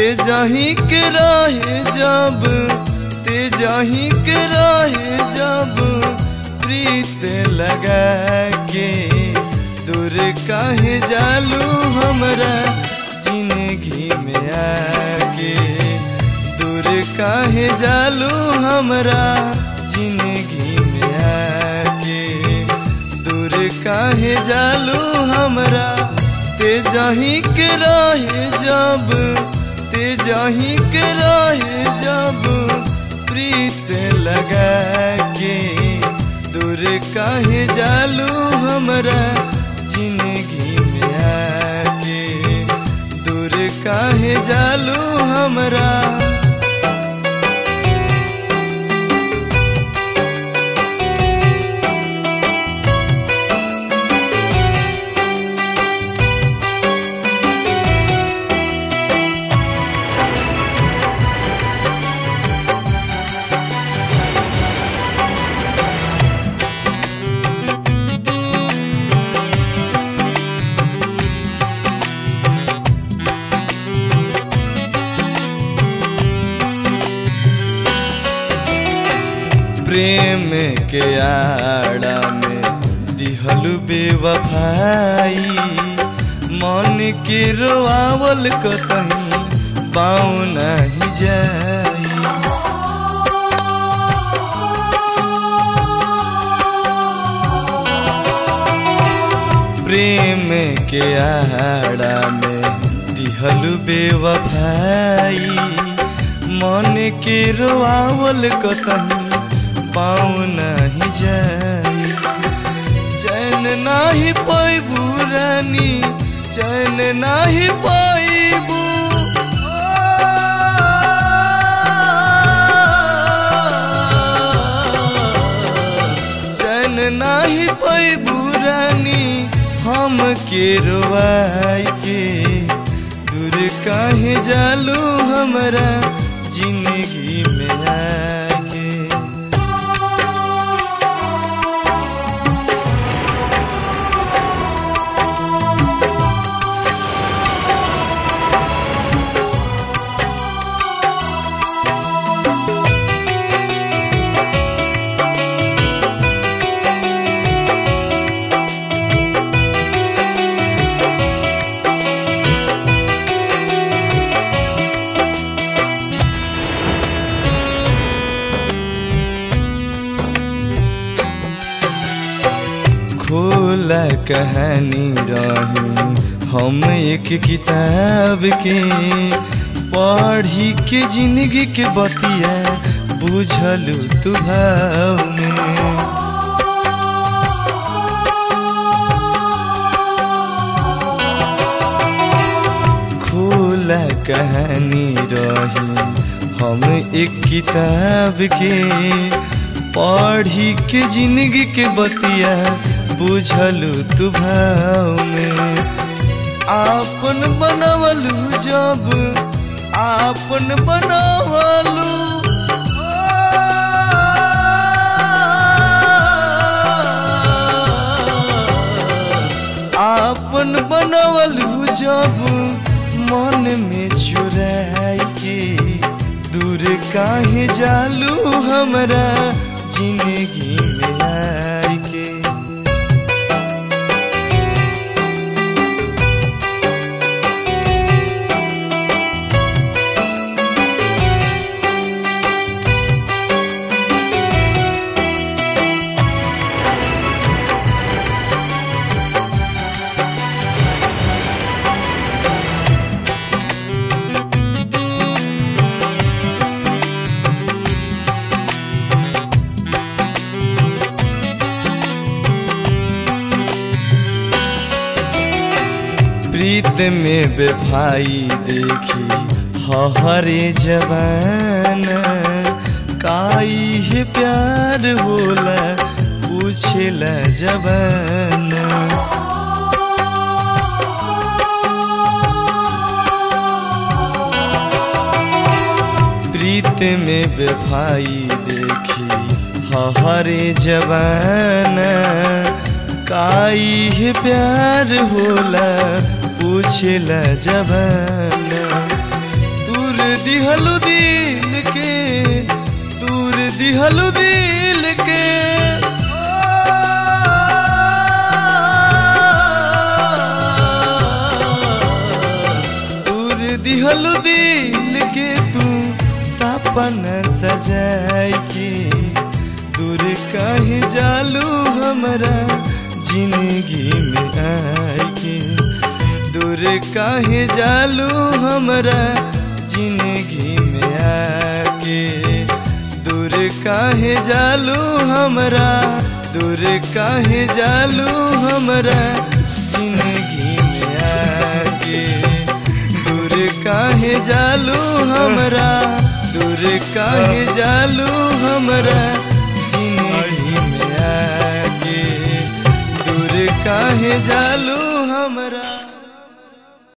जाही के रहे जब ते जाही के रहे जब प्रीत लगा के दूर काहे जालू हमरा जिंदगी में आके दूर काहे जालू हमरा जिंदगी में आके दूर काहे जालू हमरा ते जाही के रहे जब ते जाही के रहे जब प्रीत लगा के दूर काहे जालू हमरा जिंदगी में आके दूर काहे जालू हमरा प्रेम के आड़ा में दिहलु बेवफाई मन के रोआवल कतही पाँव नहीं जाई प्रेम के आड़ा में दिहलु बेवफाई मन के रोआवल कतही पाँव नहीं जाई चैन नाही पैबू रानी चैन नाही पैबू चैन नाही पैबू रानी हम के रोवाई के दूर काहे जालू हमरा जिंदगी में आके खोला कहानी रही हम एक किताब के पढ़ी के जिंदगी के बतिया बुझलू तू भाव में खोला कहानी रही हम एक किताब के पढ़ी के जिंदगी के बतिया बुझलू तू भाव में आपन बनवलू जब आपन बनवलू आपन बनवलू जब मन में चुराई के दूर काहे जालू हमरा जिंदगी में आई के प्रीत में बेभाई देखी हरे जवान काई है प्यार होला पूछेला जवान प्रीत में बेभाई देखी हरे जवान काई है प्यार होला पूछला जवान तू दिहलु दिल के दूर दिहलु दिल के दूर दिहलु दिल के तू सपना सजाई के दूर काहे जालू हमरा जिंदगी में आई के दूर काहे जालू हमरा जिंदगी में आके दूर काहे जालू हमरा दूर काहे जालू हमरा जिंदगी में आके दूर काहे जालू हमरा दूर काहे जालू हमरा जिंदगी में आके दूर काहे जालू हमरा